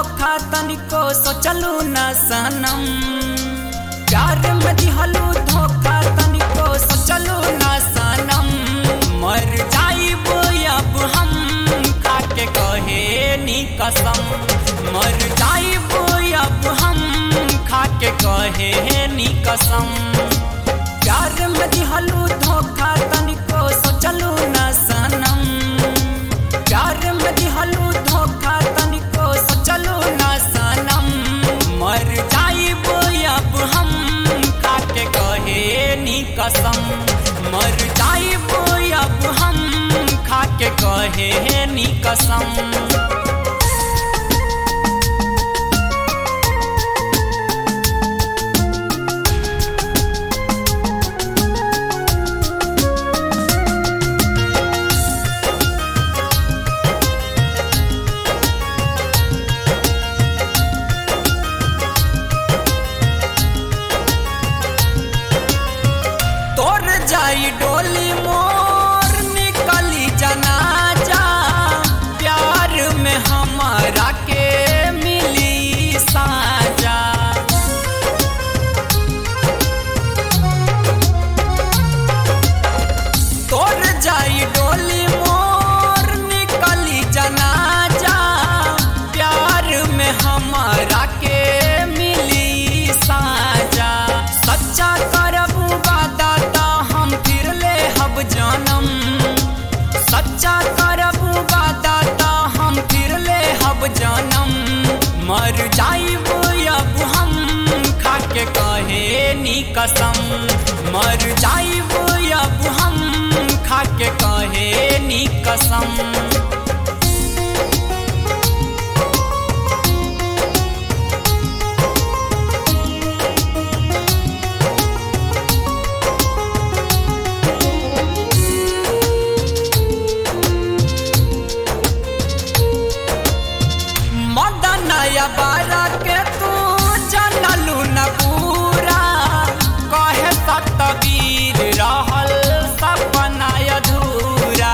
धोखा तनिको सोचलू न सनम प्यार में दिहलू धोखा तनिको सोचलू न सनम मर जाइबो अब हम खाके कहे नी कसम मर जाइबो अब हम खाके कहे नी कसम प्यार में दिहलू धोखा तनिको सोचलू न सनम प्यार में दिहलू धोखा तनिको सोचलू न सनम मर जाइबो अब हम खाके कहे नी कसम मर जाइबो अब हम खाके कहे नी कसम तोर जाई डोली मोर निकली जनाजा प्यार में हमारा के मिली साजा तोर जाई डोली मोर निकली जनाजा प्यार में हमारा के मिली साजा सच्चा करबू वादा ता हम फिर ले हब जानम सच्चा करबू वादा ता हम फिर ले हब जानम मर जाइबो अब हम खाके कहे नी कसम मर जाइबो अब हम खाके कहे नी कसम मदनया बारा के तू जनलू न पूरा कहे सतवीर रहल सपना अधूरा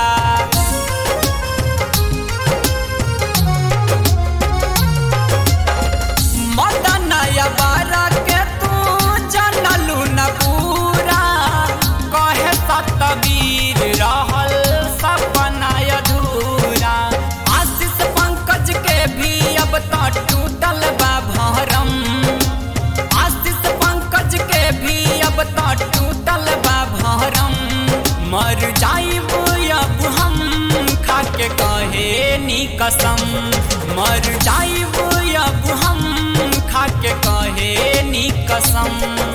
मदनया बारा के तू जनलू न पूरा कहे सतवीर रहल सपना अधूरा आशीष पंकज के भी अब तो टूटल बा भरम आशीष पंकज के भी अब तो टूटल बा भरम मर जाइबो अब हम खाके कहे नी कसम मर जाइबो अब हम खाके कहे नी कसम